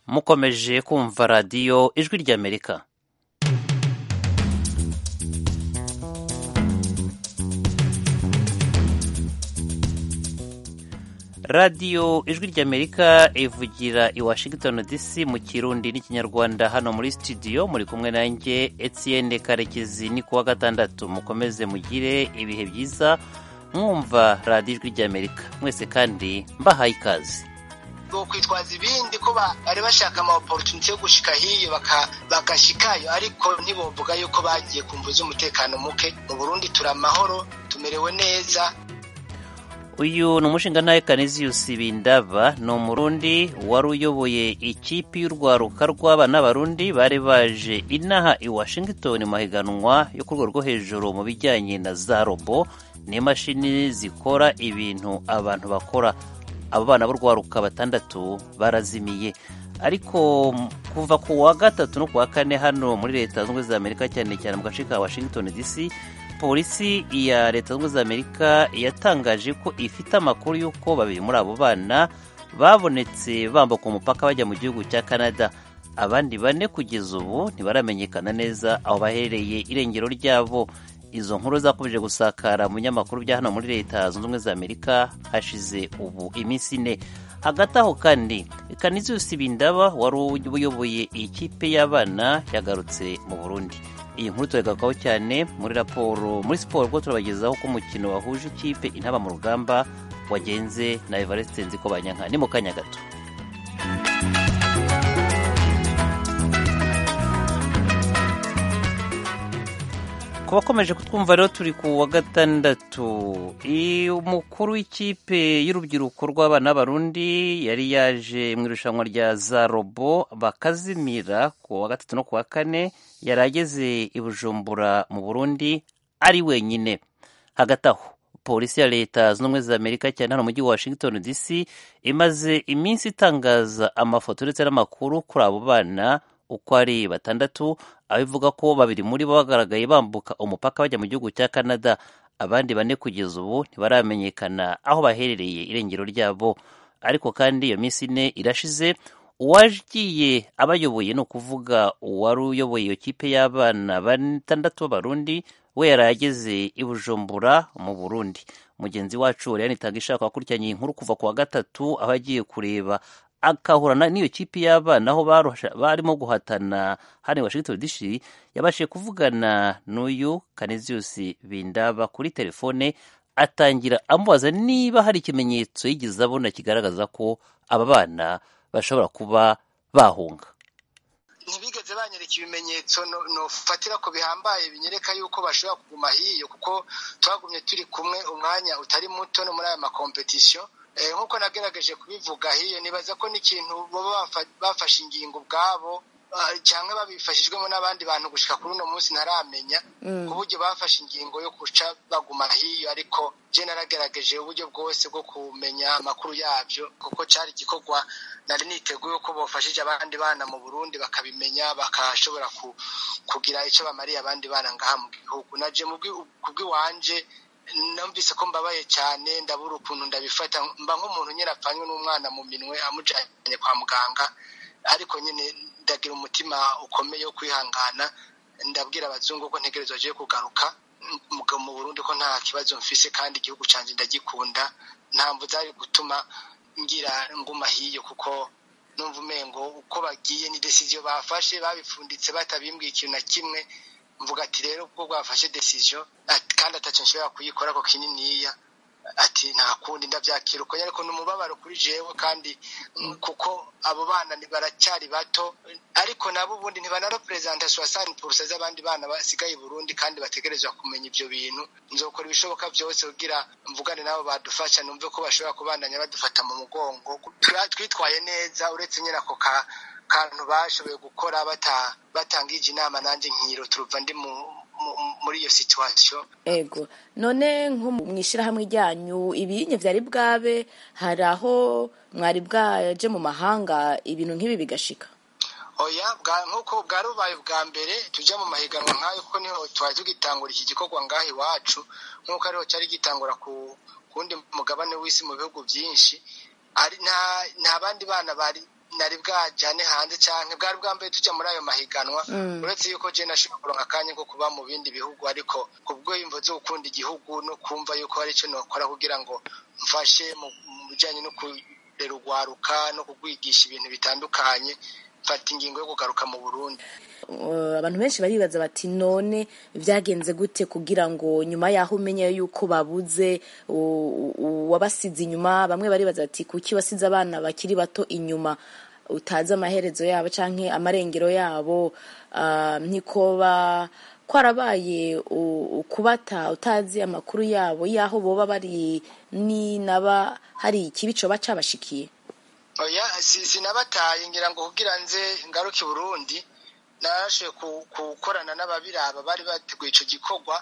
mukomeje kumva radiyo ijwi ry'amerika radiyo ijwi ry'amerika ivugira i washington dc mu kirundi n'ikinyarwanda hano muri studio muri kumwe nanjye etienne karekezi ni kuwa gatandatu mukomeze mugire ibihe byiza mwumva radiyo ijwi ry'amerika mwese kandi mbahaye ikaze kwitwaza ibindi ko bari bashaka ama opportunity yo gushika hiyo bagashikayo ariko ntibovuga yuko bagiye kumva z'umutekano muke mu Burundi turi amahoro tumerewe neza uyu ni umushinga Canisius Bindaba ni umurundi wari uyoboye ikipe y'urwaruka rw'abana b'abarundi bari baje inaha i Washington mu mahiganwa yo ku rwego rwo hejuru mu bijyanye na za robo n'imashini zikora ibintu abantu bakora abo bana b'urwaruka batandatu barazimiye ariko kuva ku wa gatatu no ku wa kane hano muri leta zunze ubumwe za amerika cyane cyane mu gace ka washington dc polisi ya leta zunze ubumwe za amerika yatangaje ko ifite amakuru y'uko babiri muri abo bana babonetse bambuka umupaka bajya mu gihugu cya canada abandi bane kugeza ubu ntibaramenyekana neza aho baherereye irengero ryabo izo nkuru zakomeje gusakara mu binyamakuru bya hano muri leta zunze ubumwe za amerika hashize ubu iminsi ine hagati aho kandi Canisius Bindaba wari uyoboye iyi kipe y'abana yagarutse mu burundi iyi nkuru turagarukaho cyane muri raporo muri siporo ubwo turabagezaho ko umukino wahuje ikipe intaba mu rugamba wagenze na evariste nziko banyanka ni mu kanya gato ku bakomeje kutwumva rero turi ku wa gatandatu umukuru w'ikipe y'urubyiruko rw'abana b'abarundi yari yaje mu irushanwa rya za robo bakazimira ku wa gatatu no ku wa kane yari ageze i bujumbura mu burundi ari wenyine hagati aho polisi ya leta zunze ubumwe za amerika cyane hano mu mujyi wa washington dc imaze iminsi itangaza amafoto ndetse n'amakuru kuri abo bana uko ari batandatu aho ivuga ko babiri muri bo bagaragaye bambuka umupaka bajya mu gihugu cya canada abandi bane kugeza ubu ntibaramenyekana aho baherereye irengero ryabo ariko kandi iyo minsi ine irashize uwagiye abayoboye ni ukuvuga uwari uyoboye iyo kipe y'abana batandatu b'abarundi we yari ageze i bujumbura mu burundi mugenzi wacu rero nitanga ishaka wakurikiranye inkuru kuva ku wa gatatu aho agiye kureba akahura n'iyo kipe y'abana aho barimo guhatana hano i washington dc yabashije kuvugana n'uyu Canisius Bindaba kuri telefone atangira amubaza niba hari ikimenyetso yigeze abona kigaragaza ko aba bana bashobora kuba bahunga ntibigeze banyereka ibimenyetso nofatira ko bihambaye binyereka yuko bashobora kuguma hiyo kuko twagumye turi kumwe umwanya utari muto no muri aya makompetisiyo nk'uko nagerageje kubivuga hiyo nibaza ko n'ikintu baba bafashe ingingo ubwabo cyangwa babifashijwemo n'abandi bantu gushyika kuri uno munsi ntaramenya ku buryo bafashe ingingo yo guca baguma hiyo ariko je naragerageje uburyo bwose bwo kumenya amakuru yabyo kuko cyari igikorwa nari niteguye ko bafashije abandi bana mu burundi bakabimenya bakashobora kugira icyo bamariye abandi bana ngaha mu gihugu naje ku bw'iwanje numvise ko mbabaye cyane ndabura ukuntu ndabifata mba nk'umuntu nyine apfanywe n'umwana mu minwe amujyanye kwa muganga ariko nyine ndagira umutima ukomeye wo kwihangana ndabwira abazungu ko ntegerezwa agiye kugaruka mu burundi ko nta kibazo mfise kandi igihugu cyanjye ndagikunda ntabwo zari gutuma ngira nguma hiyo kuko numva umengo uko bagiye ni desiziyo bafashe babipfunditse batabimbwiye ikintu na kimwe mvuga ati rero ubwo bwafashe desiziyo kandi atacyo nshobora kuyikora ko kininiya ati nta kundi ndabyakira uko ariko ni umubabaro kuri jewe kandi kuko abo bana baracyari bato ariko nabo ubundi ntibanareperezanta soasani purusa z'abandi bana basigaye i burundi kandi bategerezwa kumenya ibyo bintu nzokora ibishoboka byose kugira mvugane nabo badufasha numve ko bashobora kubandanya badufata mu mugongo twitwaye neza uretse nyine ako ka kantu bashoboye gukora batangije inama nanjye nkiro turuva ndi muri iyo situwasiyo ego none nko mu ishyirahamwe ryanyu ibinye byari bwabe hari aho mwari bwaje mu mahanga ibintu nk'ibi bigashika oya nk'uko bwari bubaye bwa mbere tujya mu mahiganwa nk'ayo kuko niho twari tugitangura iki gikorwa ngaha iwacu nk'uko ariho cyari gitangura ku wundi mugabane w'isi mu bihugu byinshi nta bandi bana bari nari bwajyane hanze cyane bwari bwambaye tujya muri ayo mahiganwa uretse yuko je nashobora kuronka akanya ko kuba mu bindi bihugu ariko ku bw'imvo zo gukunda igihugu no kumva yuko hari icyo nokora kugira ngo mfashe mu bijyanye no kurera urwaruka no kugwigisha ibintu bitandukanye mfata ingingo yo kugaruka mu burundi abantu benshi baribaza bati none byagenze gute kugira ngo nyuma y'aho umenye yuko babuze uwabasize inyuma bamwe baribaza bati kuki wasize abana bakiri bato inyuma utazi amaherezo yabo cyangwa amarengero yabo ntikoba kwarabaye ukubata utazi amakuru yabo y'aho boba bari n'inaba hari ikibico baca bashikiye oya sinabataye ngira ngo kugira nze ngaruke i burundi narashoboye gukorana n'ababiraba bari bateguye icyo gikorwa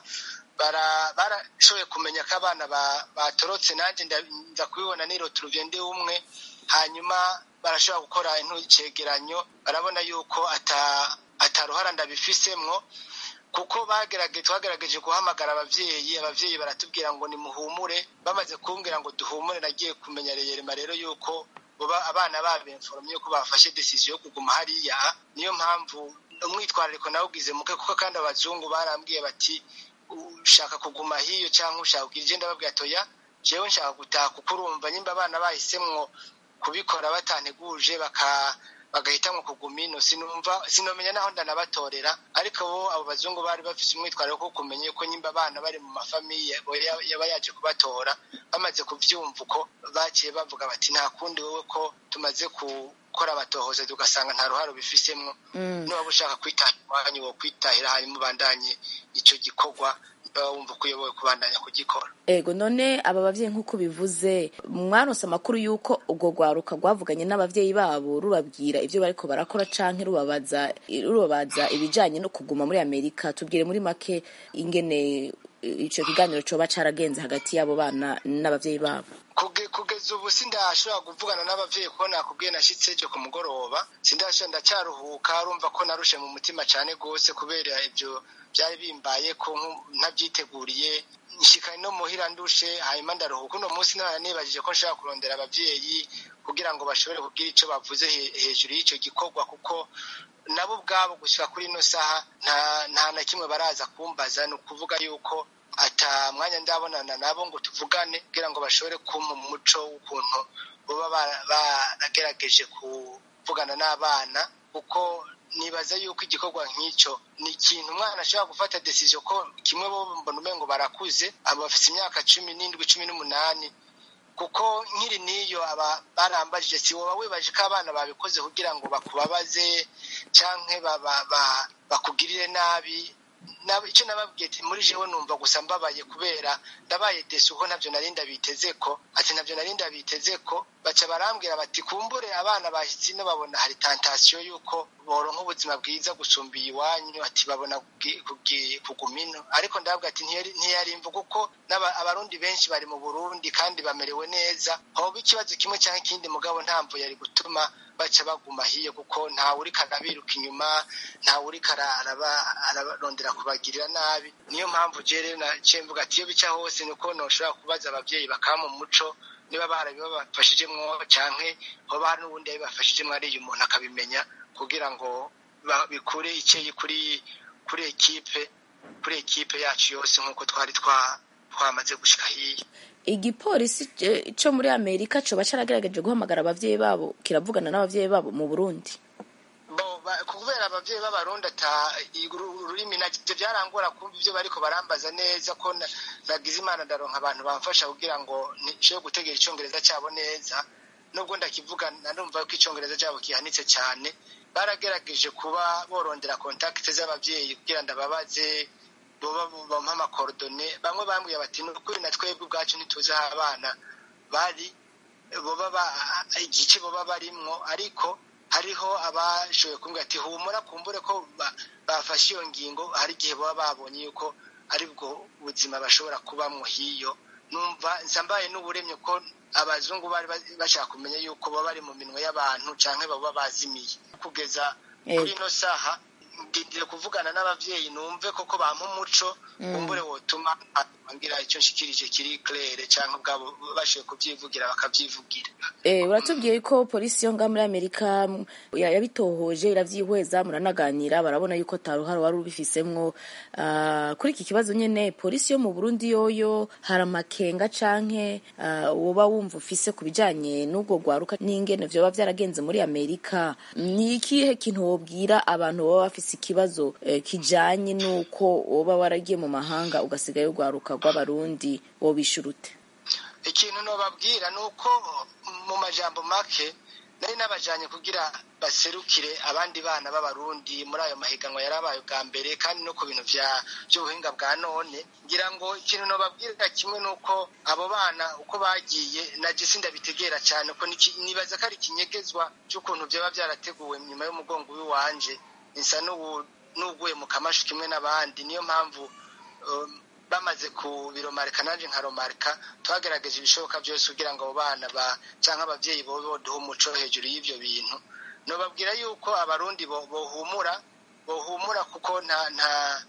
barashoboye kumenya ko abana batorotse nanjye nza kubibona nirotira ugende umwe hanyuma barashobora gukora icyegeranyo barabona yuko ataruhara ndabifisemwo kuko twagerageje guhamagara ababyeyi ababyeyi baratubwira ngo nimuhumure bamaze kumbwira ngo duhumure nagiye kumenya reyerema rero yuko abana babimforomye yuko bafashe desisiyo yo kuguma hariya niyo mpamvu umwitwarariko nawe ugize muke kuko kandi abazungu barambwiye bati ushaka kuguma hiyo cyangwa ushaka kugira igenda babwira toya jewe nshaka gutaha kuko urumva nyimba abana bahisemwo kubikora batanteguje baka bagahitamo kuguma ino sinumva sinomenya naho ndanabatorera ariko bo abo bazungu bari bafite umwitwarire wo kumenya ko nyimba abana bari mu mafamiye yaba yaje kubatora bamaze kubyumva uko baciye bavuga bati nta kundi wowe ko tumaze gukora abatohoza tugasanga nta ruhare ubifisemo niba ushaka kwitahira iwanyu wo kwitahira hanyuma ubandanye icyo gikorwa wumva ko uyoboye kubandanya kugikora ego none aba babyeyi nk'uko bivuze mwaronse amakuru y'uko ubwo rwaruka rwavuganye n'ababyeyi babo rubabwira ibyo bariko barakora canke rubabaza rubabaza ibijanye no kuguma muri amerika tubwire muri make ingene ico kiganiro coba caragenze hagati y'abo bana n'abavyeyi babo kugeza ubu sindashobora kuvugana n'abavyeyi kuko nakubwiye nashitse ejo ku mugoroba sindashobora ndacyaruhuka urumva ko narushe mu mutima cane gose kubera ibyo byari bimbaye ko ntabyiteguriye nshikanye no muhira ndushe hanyuma ndaruhuka uno munsi nibajije ko nshobora kurondera abavyeyi kugira ngo bashobore kugira ico bavuze hejuru y'icyo gikorwa kuko nabo ubwabo gushyira kuri ino saha nta na kimwe baraza kumbaza ni ukuvuga yuko ata mwanya ndabonana nabo ngo tuvugane kugira ngo bashobore kumpa umuco w'ukuntu baba baragerageje kuvugana n'abana kuko nibaza yuko igikorwa nk'icyo ni ikintu umwana ashobora gufata desiziyo ko kimwe bo mbona umengo barakuze abo bafite imyaka cumi n'indwi cumi n'umunani kuko nkiri n'iyo aba barambajije si woba wibaje ko abana babikoze kugira ngo bakubabaze cyangwa bakugirire nabi icyo nababwiye muri jewe numva gusa mbabaye kubera ndabaye desi uko ntabyo narinda biteze ko ati ntabyo narinda biteze ko baca barambwira bati kumbure abana bahise ino babona hari tantasiyo y'uko boronka ubuzima bwiza gusumba iwanyu ati babona kuguma ino ariko ndababwira ati ntiyarimva kuko abarundi benshi bari mu burundi kandi bamerewe neza hoba ikibazo kimwe cyangwa ikindi mugabo ntamvu yari gutuma baca baguma hiyo kuko ntawe uriko arabiruka inyuma ntawe uriko ararondera kubagirira nabi niyo mpamvu jere naciye mvuga ati iyo bica hose ni uko noshobora kubaza abavyeyi bakama umuco niba barabibafashijemwo canke hoba hari n'ubundi yabibafashijemwo ariyo umuntu akabimenya kugira ngo bikure icyeyi kuri kuri ekipe kuri ekipe yacu yose nk'uko twari twamaze gushika hiya igipolisi cyo muri amerika coba caragerageje guhamagara abavyeyi babo kiravugana n'abavyeyi babo mu burundi kubera abavyeyi b'abarundi ata ururimi navyo byarangora kumva ivyo bariko barambaza neza ko nagize imana ndaronka abantu bamfasha kugira ngo nshobore gutegera icongereza cyabo neza nubwo ndakivuga narumva ko icongereza cyabo kihanitse cyane baragerageje kuba borondera kontakite z'abavyeyi kugira ndababaze boba bampa amakorodone bamwe bambwiye bati ni ukuri na twebwe ubwacu ntituzi aho abana bari boba igice boba barimwo ariko hariho abashoboye kumbwira ati humura kumbure ko bafashe iyo ngingo hari igihe baba babonye yuko ari bwo buzima bashobora kubamwo hiyo numva nsambaye n'uburemye ko abazungu bari bashaka kumenya yuko baba bari mu minwe y'abantu canke baba bazimiye kugeza kuri ino saha ndindire kuvugana n'abavyeyi numve koko bampa umuco kumbure wotuma ngira icyo nshikirije kiri claire cyangwa ubwabo bashoboye kubyivugira bakabyivugira uratubwiye ko polisi yo ngaha muri amerika yabitohoje irabyihweza muranaganira barabona yuko taruhara wari ubifisemwo kuri iki kibazo nyine polisi yo mu burundi yoyo hari amakenga canke woba wumva ufise ku bijanye n'ubwo rwaruka n'ingene vyoba vyaragenze muri amerika ni ikihe kintu wobwira abantu baba bafise ikibazo kijanye n'uko woba waragiye mu mahanga ugasigayo urwaruka rw'abarundi wobishura ute ikintu nobabwira ni uko mu majambo make nari nabajanye kugira baserukire abandi bana b'abarundi muri ayo mahiganwa yarabaye ubwa mbere kandi no ku bintu by'ubuhinga bwa none ngira ngo ikintu nobabwira kimwe ni uko abo bana uko bagiye naje sindabitegera cyane ko nibaza ko ari ikinyegezwa cy'ukuntu byaba byarateguwe nyuma y'umugongo w'iwanje nsa n'uguye mu kamashu kimwe n'abandi niyo mpamvu bamaze kubiromarika nanjye nkaromarika twagerageje ibishoboka byose kugira ngo abo bana cyangwa ababyeyi bobe baduhe umuco hejuru y'ibyo bintu nubabwira yuko abarundi bohumura bohumura kuko nta nta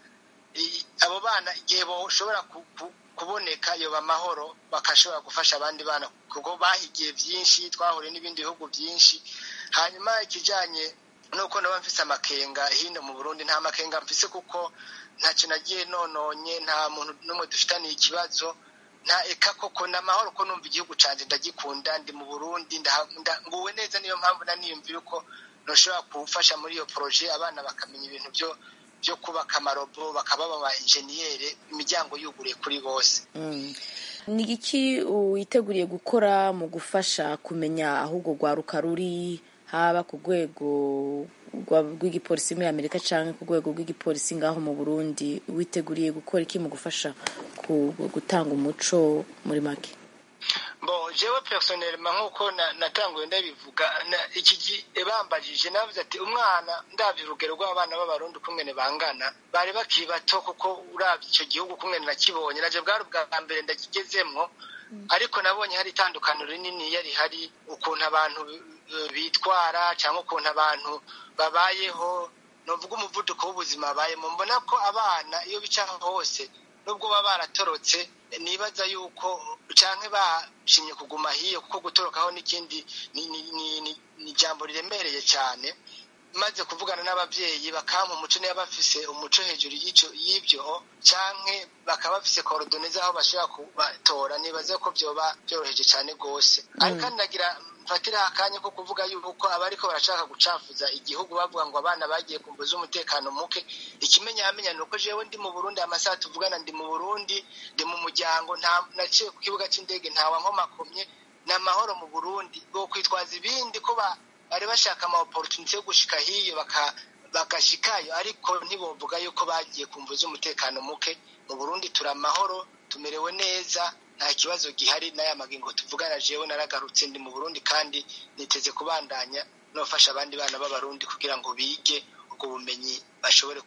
abo bana igihe bashobora kuboneka yoba amahoro bakashobora gufasha abandi bana kuko bahigiye byinshi twahuriye n'ibindi bihugu byinshi hanyuma ikijyanye nuko naba mfise amakenga hino mu burundi nta makenga mfise kuko ntacyo nagiye nononye nta muntu n'umwe dufitaniye ikibazo nta eka koko ni amahoro ko numva igihugu cyanjye ndagikunda ndi mu burundi nguwe neza niyo mpamvu naniyumvira uko ntushobora gufasha muri iyo poroje abana bakamenya ibintu byo byo kubaka amarobo bakaba baba enjeniyeri imiryango yuguriye kuri bose ni iki witeguriye gukora mu gufasha kumenya aho urwo rwaruka ruri haba ku rwego rw'igipolisi muri amerika cyangwa ku rwego rw'igipolisi ngaho mu burundi witeguriye gukora iki mu gufasha gutanga umuco muri make bo jewe personelma nk'uko natanguye ndabivuga iki bambajije navuze ati umwana ndabye urugero rw'abana b'abarundi ukungene bangana bari bakiri bato kuko urabye icyo gihugu ukungene nakibonye naje bwari ubwa mbere ndakigezemwo ariko nabonye hari itandukaniro rinini yari hari ukuntu abantu bitwara cyangwa ukuntu abantu babayeho nuvuga umuvuduko w'ubuzima babayemo mbona ko abana iyo bica hose nubwo baba baratorotse nibaza yuko cyangwa bashimye kuguma hiyo kuko gutorokaho n'ikindi ni ijambo riremereye cyane maze kuvugana n'ababyeyi bakampa umuco niba bafise umuco hejuru y'ibyo cyangwa bakaba bafise korodone z'aho bashobora kubatora nibaza ko byoba byoroheje cyane rwose ariko kandi nagira mfatira akanya ko kuvuga yuko abariko barashaka gucafuza igihugu bavuga ngo abana bagiye kumbuza umutekano muke ikimenyamenya ni uko jewe ndi mu burundi amasaha tuvugana ndi mu burundi ndi mu muryango naciye ku kibuga cy'indege ntawa nkomakomye ni amahoro mu burundi bwo kwitwaza ibindi ko bari bashaka ama opportunity yo gushika hiyo bagashikayo ariko ntibovuga yuko bagiye kumbuza umutekano muke mu burundi turi amahoro tumerewe neza nta kibazo gihari n'aya magingo tuvugana jewe naragarutse ndi mu burundi kandi niteze kubandanya nofasha abandi bana b'abarundi kugira ngo bige ubwo bumenyi bashobore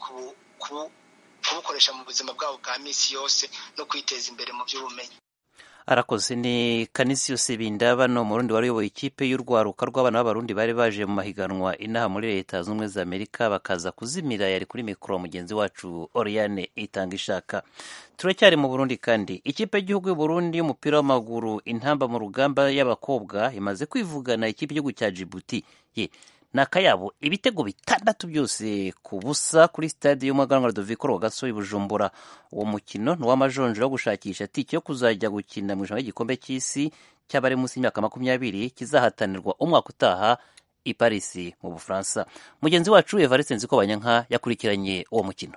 kubukoresha mu buzima bwabo bwa minsi yose no kwiteza imbere mu by'ubumenyi arakoze ni kanisiyose bindaba no murundi wari uyoboye ikipe y'urwaruka rw'abana b'abarundi bari baje mu mahiganwa inaha muri leta zunze ubumwe za amerika bakaza kuzimira yari kuri mikoro mugenzi wacu oriane itanga ishaka turacyari mu burundi kandi ikipe y'igihugu y'uburundi y'umupira w'amaguru intamba mu rugamba y'abakobwa imaze kwivugana ikipe y'igihugu cya jibuti ye ni akayabo ibitego bitandatu byose ku busa kuri stade y'umuganwa Rudoviko Rwagasore Bujumbura uwo mukino ni uw'amajonjora wo gushakisha tike yo kuzajya gukina mu ijambo ry'igikombe cy'isi cy'abari munsi y'imyaka makumyabiri kizahatanirwa umwaka utaha i Paris mu Bufaransa mugenzi wacu Evariste Nzikobanyanka yakurikiranye uwo mukino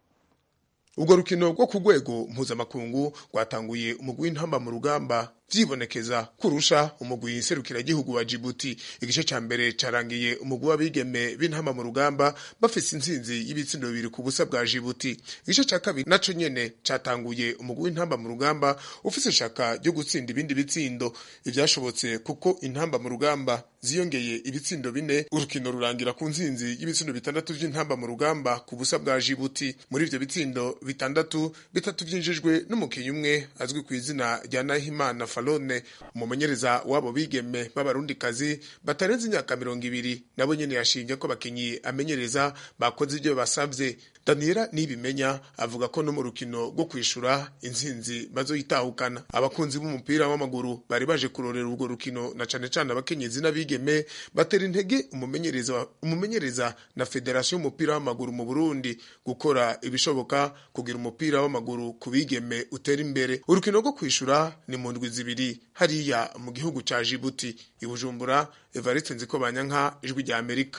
urwo rukino rwo ku rwego mpuzamakungu rwatanguye umugwi w'intamba mu rugamba vyibonekeza kurusha umugwi serukiragihugu wa Djibouti igice ca mbere carangiye umugwi w'abigeme b'intamba mu rugamba bafise intsinzi y'ibitsindo bibiri ku busa bwa Djibouti igice ca kabiri naco nyene catanguye umugwi w'intamba mu rugamba ufise ishaka ryo gutsinda ibindi bitsindo ivyashobotse kuko intamba mu rugamba ziyongeye ibitsindo bine urukino rurangira ku ntsinzi y'ibitsindo bitandatu vy'intamba mu rugamba ku busa bwa Djibouti muri ivyo bitsindo bitandatu bitatu vyinjijwe n'umukinyi umwe azwi ku izina rya Nahimana Falone umumenyereza wabo bigeme b'abarundikazi batarenze imyaka mirongo ibiri nabo nyene yashinje ko bakinyi amenyereza bakoze ibyo basavye daniela nibimenya avuga ko no mu rukino rwo kwishura intsinzi bazoyitahukana abakunzi b'umupira w'amaguru bari baje kurorera urwo rukino na cane cane abakenyezi n'abigeme batera intege umumenyereza umumenyereza na federasiyo y'umupira w'amaguru mu burundi gukora ibishoboka kugira umupira w'amaguru ku bigeme utera imbere urukino rwo kwishura ni mu ndwi zibiri hariya mu gihugu ca jibuti i bujumbura evariste nziko banyanka ijwi rya amerika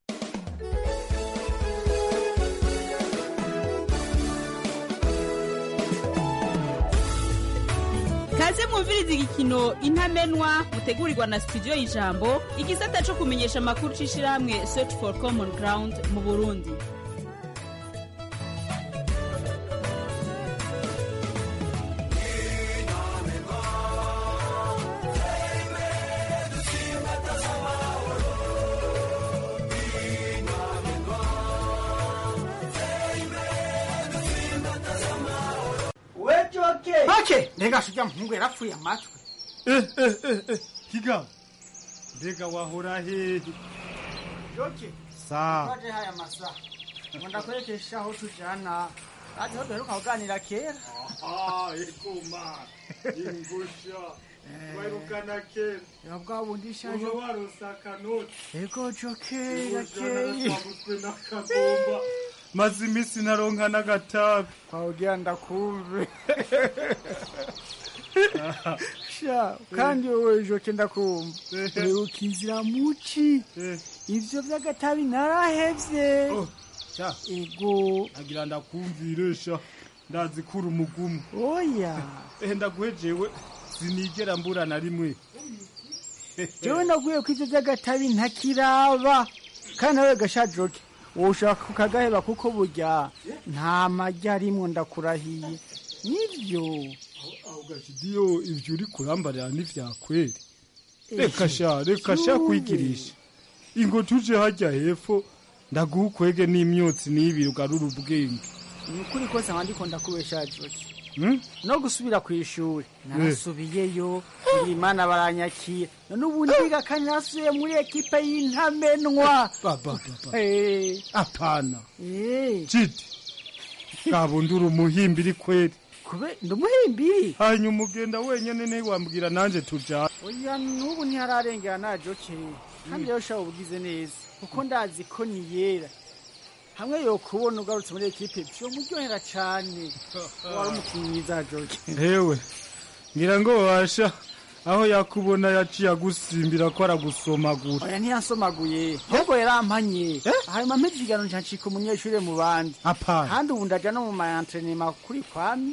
kaze mwumviriza igikino intamenwa mutegurirwa na studio y'ijambo igisata co kumenyesha amakuru c'ishirahamwe search for common ground mu burundi make mbega sujya muhungu yarapfuye amatwi higa mbega wahora hehe joke sa twaje haya masaha ngo ndakwerekesha aho tujana azi aho duheruka kuganira kera aha ekoma ingusha wairukana kera ya bwa bundi ishaje uba warosa akanoti ego joke ingusha yakeye naratwaguzwe n'akagomba maze iminsi naronka n'agatabi twawugira ndakumve sha kandi wowe joke ndakumva uheruka inzira muci ivyo vy'agatabi narahevye Oh, sha ego agira ndakumvire sha ndazi kuri umugumu oya ehe ndaguhejewe sinigera mbura na rimwe jewe naguye ko ivyo vy'agatabi ntakiraba kandi nawe gasha joke wowe ushaka kukagaheba kuko burya nta majya arimwo ndakurahiye nivyo aho gashidiyo ivyo uri kurambarira n'ivyakweri reka sha reka sha kwigirisha ingo tuje hajya hepfo ndaguha ukwege n'imyotsi n'ibiri ugarura ubwenge ni ukuri kose nkaba ndiko ndakubesha joke Hmm? no gusubira ku ishuri narasubiyeyo imana baranyakira none ubu ndiga kandi nasubiye muri ekipe y'intamenwa Ba, ba, ba, ba. Eh, apana eh, jidi gabundura umuhimbiri kweri kube ndumuhimbiri hanyuma ugenda wenyene ntiwambwira nanje tujana oya n'ubu ntihararengera na joke kandi rero shaba ubugize neza kuko ndazi ko ni yera hamwe yo kubona ugarutse muri ekipe vyomuryohera cane wari umukinnyi mwiza joke hewe ngira ngo washa aho yakubona yaciye agusimbira ko aragusomagura oya ntiyansomaguye ahubwo yarampanye hanyuma mpeze ikiganiro ncancika umunyeshuri mu bandi apana kandi ubu ndaja no mu maentrenema kuri kwami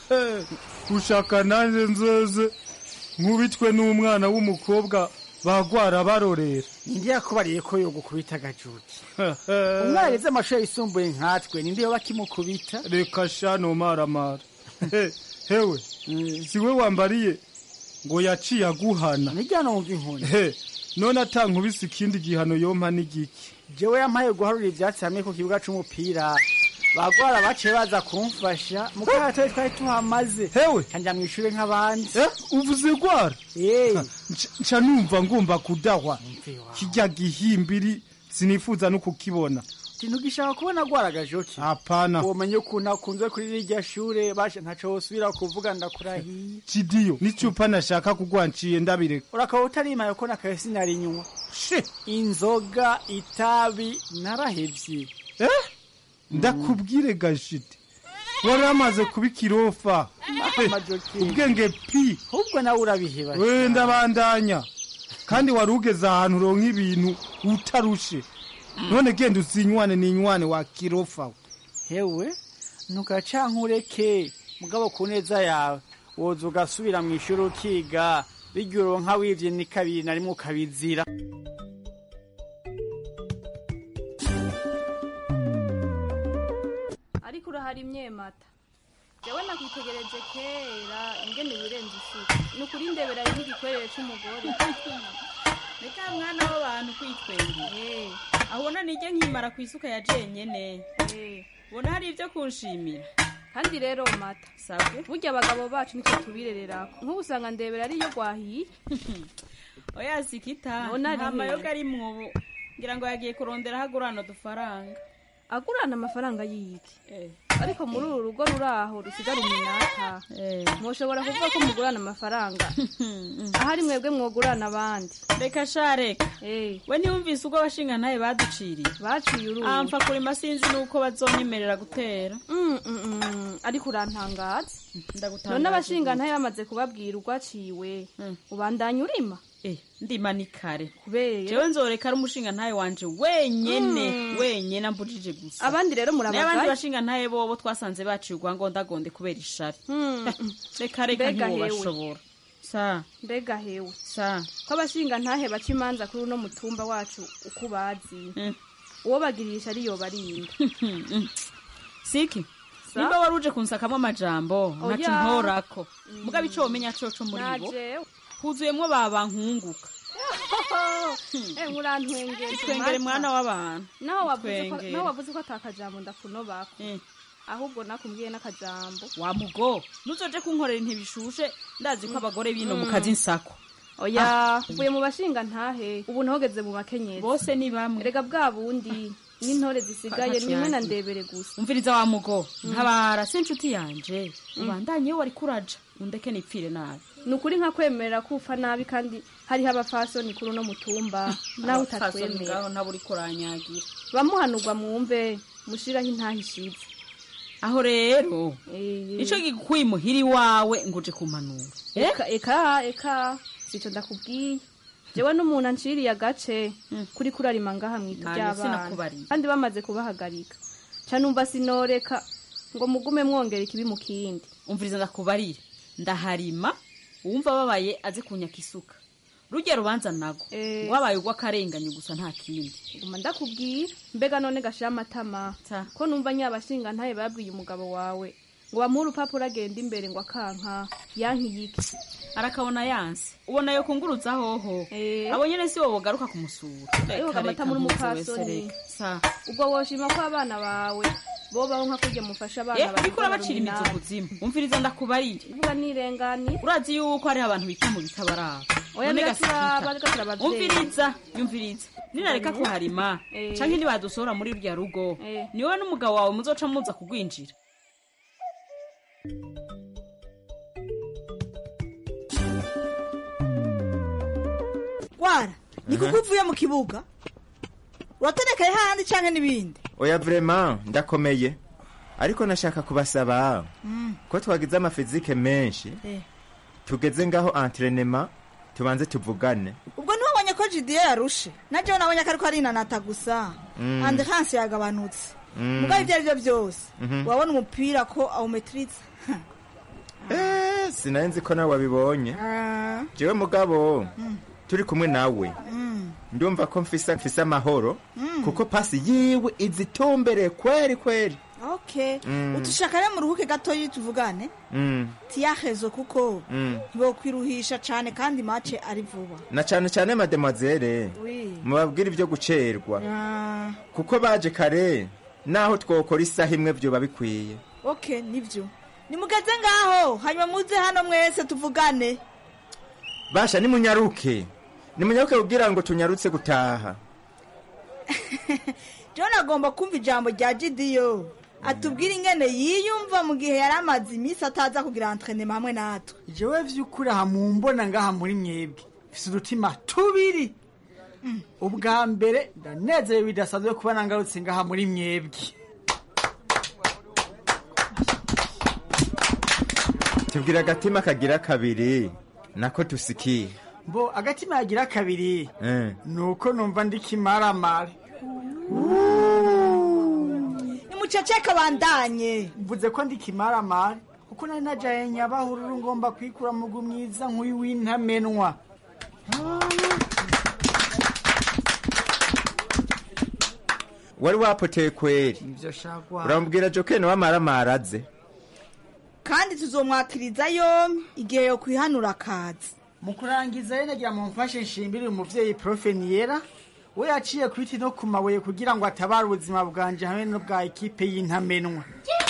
ushaka nanjye nzoze nkubitwe n'umwana w'umukobwa bagwara barorera ninde yakubariye ko yo gukubita gajuti umwana yize amashuri yisumbuye nkatwe ninde yoba akimukubita reka sha nomaramara He- hewe siwe wambariye ngo yaciye aguhana nijya numva inkoni he none atankubise ikindi gihano yompa n'igiki jewe yampaye guharura ivyatsi hamwe ku kibuga c'umupira bagwara baciye baza kumfasha mugabo twari twari tuhamaze hewe kanja mw'ishure nk'abandi eh, uvuze gwara Eh, Nca- nca numva ngomba kudahwa mve wawe. kirya gihimbiri sinifuza no kukibona ntugishaka kubona gwaraga joki hapana womenye ukuntu akunze kuri rirya shure bashe ntaco wosubira kuvuga ndakurahiye cidiyo n'icupa nashaka kugwanciye ndabireka urakaba utarimaye ko nakaye sinarinywa she inzoga itabi narahevye eh ndakubwire gashiti wari amaze kuba ikirofa Amajoki. ubwenge pi ahubwo nawe urabiheba we ndabandanya kandi wari ugeze ahantu uronka ibintu utarushe none genda uzinywane n'inywane wa kirofa we. hewe ntugacankureke mugabo ku neza yawe woza ugasubira mu ishuri ukiga birya uronka wivye ni kabiri na rimwe ukabizira ariko urahari imyemata jewe nakwitegereje kera ingene wirenze isuku ni ukuri ndebera ari nk'igikwerere c'umugore reka mwana w'abantu kwitwengera Eh, aho ubona nijye nkimara ku isuka ya jenyene eh. ubona hari ibyo kunshimira kandi rero mata sabwe burya abagabo bacu nitwe tubirererako nk'ubu usanga ndebera ariyo gwahiye oya sikita None ari nta he? mayoga ari mwobo ngira ngo yagiye kurondera aho agurana udufaranga agurana amafaranga y'iki ariko muri uru rugo ruri aho rusigara iminata mwoshobora kuvuga ko mugurana amafaranga ahari mwebwe mwogurana abandi reka sha reka Eh, we ntiwumvise ubwo abashinga ntaye baduciriye baciye uruzi amfa kurima sinzi nuko bazonyemerera gutera Mm, mm, mm, ariko urantangaza ndagutangaza none abashinga ntaye bamaze kubabwira urwaciwe ubandanya urima Eh, ndima ni kare kubera jewe nzoreka ari umushinga ntaye wanje wenyene Mm. wenyene ambujije gusa abandi rero n'abandi murabagaye bashinga ntaye bobo twasanze baciye urwangondagonde kubera ishari Mm, reka reka Mbega hewe. ntiwobashobora sa mbega hewe sa ko abashinga ntahe baca imanza kuri uno mutumba wacu uko ubazi Mm. uwo bagirisha ariyo barinda siki Sa? nimba wari uje kunsakamwo amajambo Oya. ntaco ntorako mugabo ico womenya coco muri bo najewe huzuyemwo babankunguka Eh, murantwengera itwengere mwana w'abantu naho wavuze ko Twengere. naho wavuze ko atakajambo ndakunobako Eh, ahubwo nakumbwiye n'akajambo wa mugo nuzoje kunkorera ntibishushe ndazi ko abagore bino mu kazi nsako oya uvuye mu bashinga ntahe ubu ntahogeze mu makenyezi bose ni bamwe rega bwa bundi n'intore zisigaye Kaka nimwe na cyane. ndebere gusa umviriza wa mugo ntabara si inshuti yanje ubandanye iyo wari kuraja undeke nipfire nabi ni ukuri nka kwemerera ko upfa nabi kandi hariho abafasoni kuri uno mutumba nawe Fasoni utatwemera ngaho ntabwo uriko uranyagira bamuhanurwa mwumve mushiraho intahe ishize aho rero Eh, ico gikuye muhiri wawe ngo uje kumpanura eh eka eka eka sico ndakubwiye jewe n'umuntu anciriye agace kuri kurarima ngaha mwita Nta ndetse ry'abana nakubariye. kandi bamaze kubahagarika ca numva sinoreka ngo mugume mwongera ikibi mu kindi umviriza ndakubarire ndaharima uwumva babaye aze kunyaka isuka rujya rubanza nago Eh. wabaye ugw'akarenganyo gusa nta kindi guma ndakubwira mbega none gashira amatama Ta. ko numva nyabashinga ntaye babwiye umugabo wawe ngo bamuhe urupapuro agenda imbere ngo akanka yankiyike arakabona yanse ubona yo kunguruza hoho Eh. abo nyene si wowe ugaruka kumusura Ariko Reka, amata reka, muri mpuze wese, umupfasoni. reka. Sa. ubwo woshima ko abana bawe bobaho nka kurya mufasha abana Eh, bawe uriko urabacira imizo kuzimu umviriza ndakubarire vuga nirengani urazi yuko hariho abantu bita mu bitabaraba oya None biraturaba gasikita. reka turabavyeyi umviriza yumviriza ninareka kuharima Eh. canke nibadusohora muri rya rugo Eh. niwe n'umugabo wawe muzoca muza kugwinjira wara ni kuko uvuye mu kibuga uratonekaye hahandi canke n'ibindi oya vrema ndakomeye ariko nashaka kubasaba ko twagize amafizike menshi Eh. tugeze ngaho entrenema tubanze tuvugane ubwo ntiwabonye ko jidiyo yarushe na jewe nabonye ko ariko arinanata gusa Mm. andekanse yagabanutse Mm. mugabo ibyo ari byo byose Mhm. wabona umupira ko awumetiriza Eh, sinari nzi ko nawe wabibonye Ah, jewe mugabo Mm. turi kumwe nawe mm. ndumva ko mfise mfise amahoro Mm. kuko pasi yiwe izitombereye kweri kweri okay Mm. utushaka rero muruhuke gatoyi tuvugane Mm, tiyahezo kuko mm. ntibokwiruhisha cane kandi mace ari vuba na cane cane mademoiselle Oui. mubabwire ibyo gucerwa Ah, kuko baje kare naho twokora isaha imwe vyoba bikwiye okay nivyo nimugeze ngaho hanyuma muze hano mwese tuvugane basha nimunyaruke nimunyaruke kugira ngo tunyarutse gutaha john agomba kumva ijambo rya gidiyo atubwire ingene yiyumva mu gihe yari amaze iminsi ataza kugira entrenema hamwe natwe jewe vy'ukuri aha mumbona ngaha muri mwebwe mfise udutima tubiri ubwa mbere ndanezerewe bidasanzwe kuba nangarutse ngaha muri mwebwe tubwira agatima kagira kabiri nako tusikiye mbo agatima yagira kabiri Eh. nuko numva ndikimaramare nimuceceke bandanye mvuze ko ndikimaramare kuko nari najaye nyabahururu ngomba kwikura mugu mwiza nk'uyu w'intamenwa wari wapoteye kweri ivyo shagwa urambwira jokeni wamaramara aze kandi tuzomwakiriza yombi igihe yo kwihanura akazi mu kurangiza rero nagira mu mfashe nshimire umuvyeyi profe niyera we yaciye ku biti no ku mabuye kugira ngo atabare ubuzima bwanje hamwe n'ubwa ekipe y'intamenwa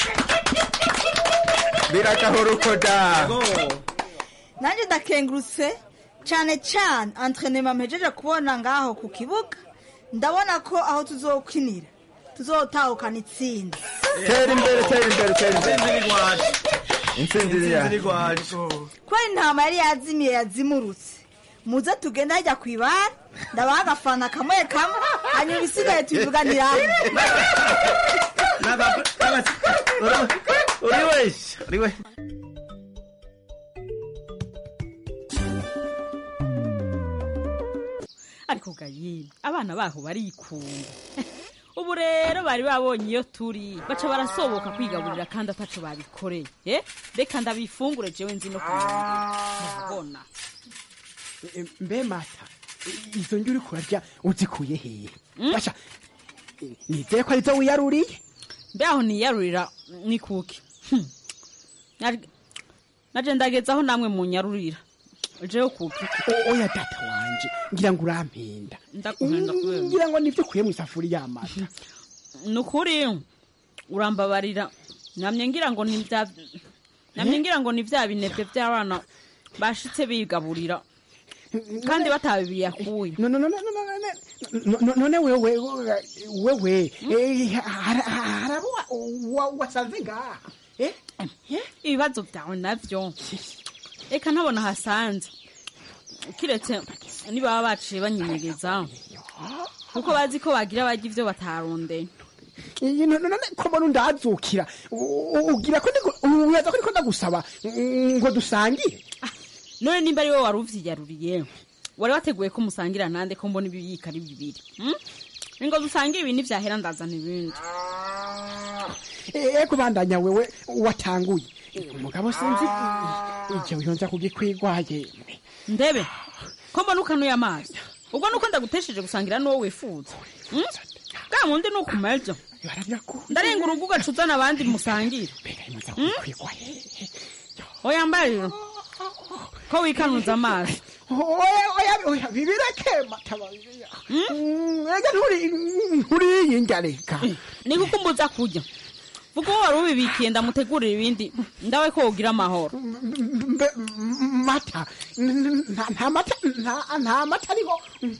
biragahora uko da nanjye ndakengurutse cyane cyane entrenema mpejeje kubona ngaho ku kibuga ndabona ko aho tuzokinira tuzotahukana itsinda tera imbere tera imbere tera imbere intsinzi iri yacu kubera intama yari yazimiye yazimurutse muze tugende hajya ku ibara ndabaha agafana kamwe kamwe hanyuma ibisigaye tubivuganira uri wese uri we ariko gayini abana baho barikunda ubu rero bari babonye iyo turi baca barasoboka kwigaburira kandi ataco babikoreye eh? reka ndabifungure jewe nzi no kumubona mbe mata izo njya uri kurarya uzikuye hehe basha nizeye ko arizo wiyaruriye mbe aho niyarurira ni kuki Hmm. Nari- naje ndageze aho namwe munyarurira jewe kuki O- oya data wanje ngira ngo urampenda ndakuhenda kubera ngira ngo nivyo ukuye mu isafuriya y'amata ni ukuri urambabarira namye ngira ngo ni bya namye ngira ngo ni bya binebwe by'abana bashitse bigaburira kandi batabiyakuye No- no- no- no- no- no- no- no- none wewe wewe eh, har- harabo wa- wa- wasanze ngaha eh? ibibazo byawe nabyo reka ntabona hasanze kiretse nibaba baciye banyinyegeza kuko bazi ko bagira bajya ibyo batarondeye Iyi no- no- none ko mbona undazukira U- u- ugira ko ndiku- uyaza ko ndiko ndagusaba mm, ngo dusangire none nimba ari wowe wari uvyiyaruriye wari wateguye ko musangira nande ko mbona ibiyika ari bibiri hmm? ngo dusangire ibi ntivyahera ndazana ibindi eko bandanya wewe watanguye umugabo sinzi ije uyonza kugikwigwaye ndebe ko mbona ukanuye amazi ubwo nuko ndagutesheje gusangira n'uwo wifuza hmm? bwa mundi ni ukumejo ndarenga urugo ugacuzana abandi musangire Hmm? oya mbariro ko wikanuza amazi oya oya oya bibireke mataba ega nturi nturiyi njya reka ni kuko umbuza kurya vuga uwo wari ubibikiye ndamutegurira ibindi ndawe ko wogira amahoro Mbe- m- mata N- nta nta mata nta- nta mata ariho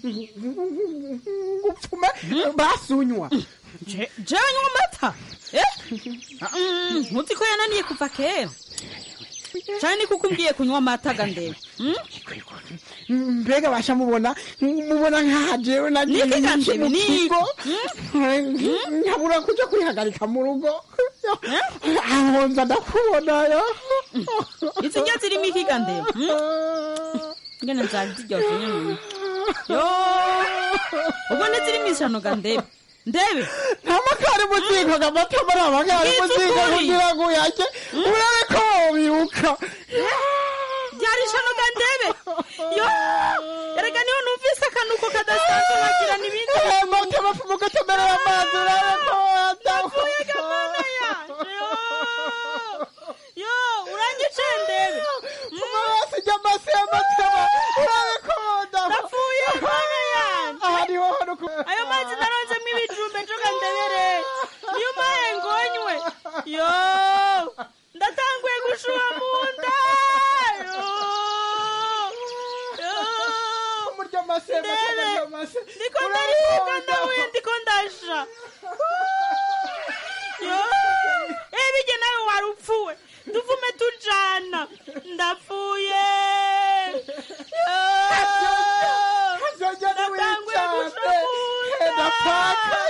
gupfume basunywa jewe nywa amata Eh? Mm, ntuzi ko yananiye kuva kera cyane ni kuko umbwiye kunywa amata ga ndebe Hmm? mbega basha mubona mubona nkaha jewe nagiye Niki ga iki ndebe, mu niki? kigo nkabura kuja kwihagarika mu rugo aho nza ndakubonayo izi njya zirimo iki ga ndebe Hmm? ngene zari ziryoshye nyine yo ubwo ntizirimo ishyano ga ndebe ndebe nta makari mu ziko gamata muri amakari mu ziko kugira ngo uyajye urabe ko wobibuka byari ishyano ga ndebe yo erega niho numvise akanuko kadasanzwe nkagira n'ibindi mata bafumu gutemerera amazi urabe ko Napfuye ga mama yanje yo yo urangice ndebe amaraso ijya amase y'amataba urabe ko napfuye mama yanje aha niho hano ku ayo mazi naronzemo ibijumbe njoga ndebere niyo umpaye ngonywe yo ndatanguye gushuha mu nda yo yo murya amase ndebe ndiko ndaribwa ndahuye ndiko ndasha yo eh bige nawe wari upfuwe tuvume tujana ndapfuye yo ndatanguye gushuha mu nda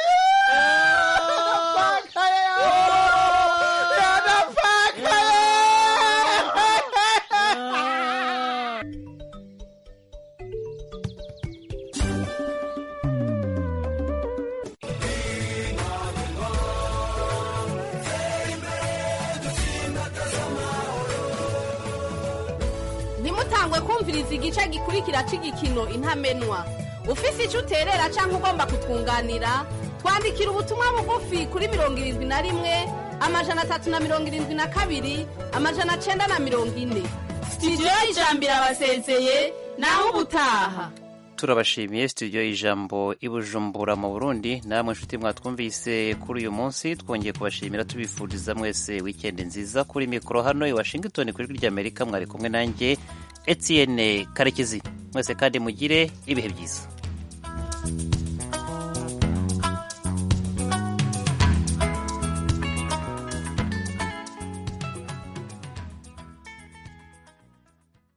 ntimutangwe kumviriza igice gikurikira cy'igikino intamenwa ufise icyo uterera cyangwa ugomba kutwunganira twandikira ubutumwa bugufi kuri mirongo irindwi na rimwe amajana atatu na mirongo irindwi na kabiri amajana cyenda na mirongo ine sitidiyo y'ijambo irabasezeye naho ubutaha turabashimiye studio y'ijambo i bujumbura mu burundi namwe nshuti mwatwumvise kuri uyu munsi twongeye kubashimira tubifuriza mwese wikendi nziza kuri mikoro hano i washington kuri ijwi ry'amerika mwari kumwe nanjye etienne karekezi mwese kandi mugire ibihe byiza